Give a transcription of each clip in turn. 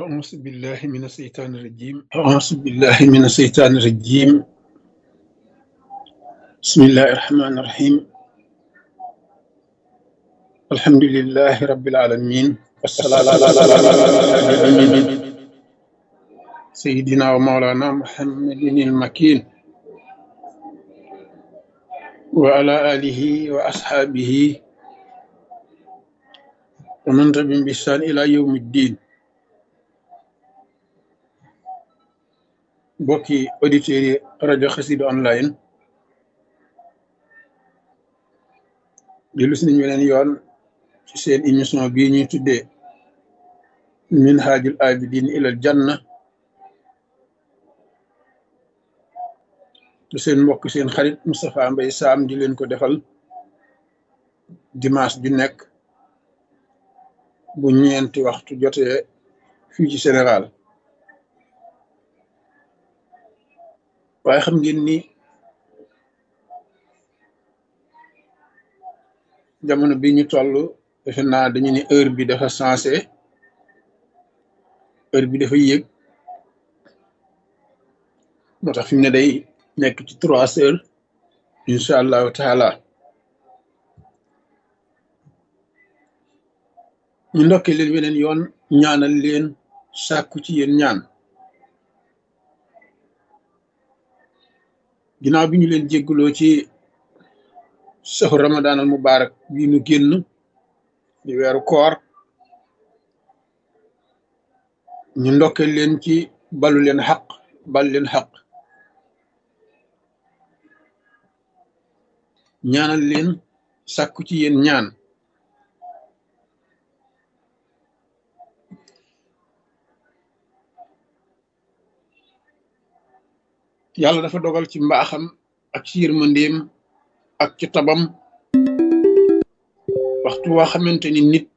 أعوذ بالله من الشيطان الرجيم أعوذ بالله من الشيطان الرجيم بسم الله الرحمن الرحيم الحمد لله رب العالمين والصلاة على سيدنا ومولانا محمد المكين وعلى آله وأصحابه ومن تبعهم بإحسان إلى يوم الدين mbokki auditeurs yi rajo Xassida online dellu si nañu weneen yoon ci seen émission bii ñuy tuddee minhajul abidin ilal janna te seen mbokk seen xarit Moustapha Mbaye Sam di leen ko defal dimanche ju nekk bu ñeenti waxtu jotee fii ci Sénégal waaye xam ngeen ni jamono bi ñu toll defe naa dañu ne heure bi dafa sensé heure bi dafa yéeg moo tax fi mu ne day nekk ci trois heures incha allahu taala ñu ndokkee leen weneen yoon ñaanal leen sàkku ci yéen ñaan ginnaaw bi ñu leen jégguloo ci saxu ramadan al mubarak bii nu génn di weeru koor ñu ndokkee leen ci balu leen xaq bal leen xaq ñaanal leen sàkku ci yéen ñaan yàlla dafa dogal ci mbaaxam ak ci yërmandeem ak ci tabam waxtu waa xamante ni nit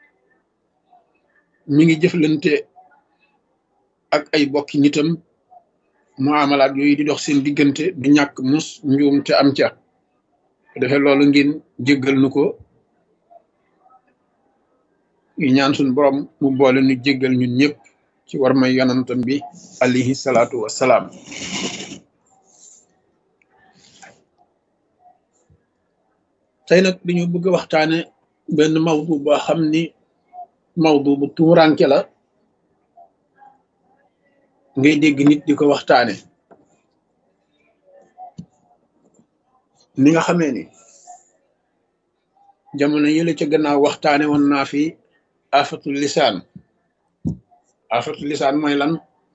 mi ngi jëflante ak ay bokki nitam mu amalaat yooyu di dox seen diggante du ñàkk mus njuum te am ca defee loolu ngeen jéggal nu ko yu ñaan suñ borom mu boole nu jéggal ñun ñëpp ci war may yonantam bi alayhi salaatu wassalaam tey nag dañu bëgg a waxtaane benn mawdu boo xam ni mawdu bu tuuranke la ngay dégg nit di ko waxtaane ni nga xamee ni jamono yële ca gannaaw waxtaane woon naa fi afatul lisaan afatul lisaan mooy lan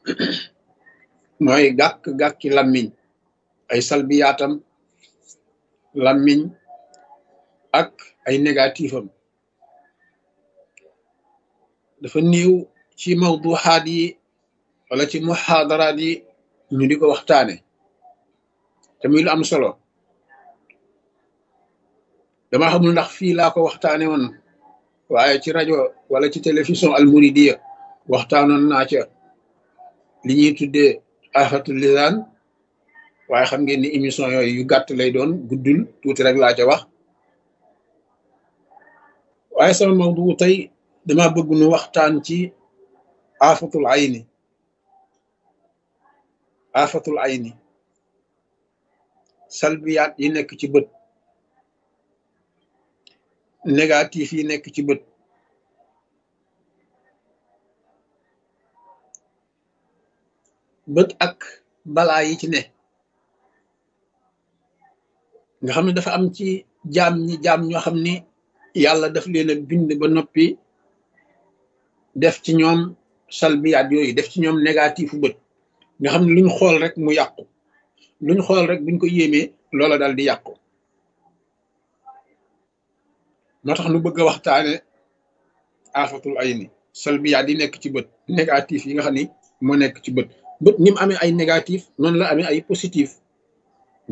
mooy gàkk-gàkki lammiñ ay salbiyaatam lammiñ ak ay négatifam dafa néew ci mawduxaat yi wala ci muxaadaraat yi ñu di ko waxtaane te muy lu am solo dama xamul ndax fii laa ko waxtaane woon waaye ci rajo wala ci télévision almuridiya waxtaanoon naa ca li ñuy tuddee afatul lisaan waaye xam ngeen ni émission yooyu yu gàtt lay doon guddul tuuti rek laa ca wax waaye sama mawdu tey dama bëgg nu waxtaan ci afatul ayni afatul ayni salbiyaat yi nekk ci bët négatif yi nekk ci bët bët ak balaa yi ci ne nga xam ne dafa am ci jaam ñi jaam ñoo xam ni yàlla daf leen a bind ba noppi def ci ñoom salbiyaat yooyu def ci ñoom négatifu bët nga xam ne luñ xool rek mu yàqu luñ xool rek buñ ko yéemee loola dal di yàqu moo tax nu bëgg a waxtaane afatul ayni salbiyaat yi nekk ci bët négatif yi nga xam ni moo nekk ci bët bët ni mu amee ay négatif noonu la amee ay positif